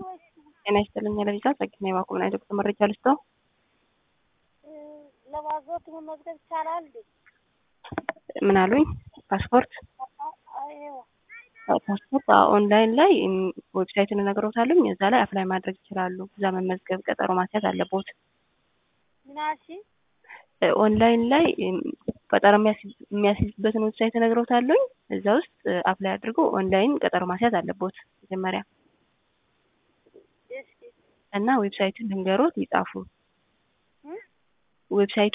ጤና ይስጥልኝ ለቪዛ ጸግና የማቆምና የዶክተር መረጃ ልስጠው። ለባዞት መመዝገብ ይቻላል? ምን አሉኝ? ፓስፖርት ፓስፖርት ኦንላይን ላይ ዌብሳይትን እነግሮታለሁ። እዛ ላይ አፕላይ ማድረግ ይችላሉ። እዛ መመዝገብ ቀጠሮ ማስያዝ አለቦት። ምናሺ ኦንላይን ላይ ቀጠሮ የሚያስይዝበትን ዌብሳይት እነግሮታለሁ። እዛ ውስጥ አፕላይ አድርጎ ኦንላይን ቀጠሮ ማስያዝ አለቦት መጀመሪያ እና ዌብሳይቱን ልንገሮት ይጻፉ። ዌብሳይቱ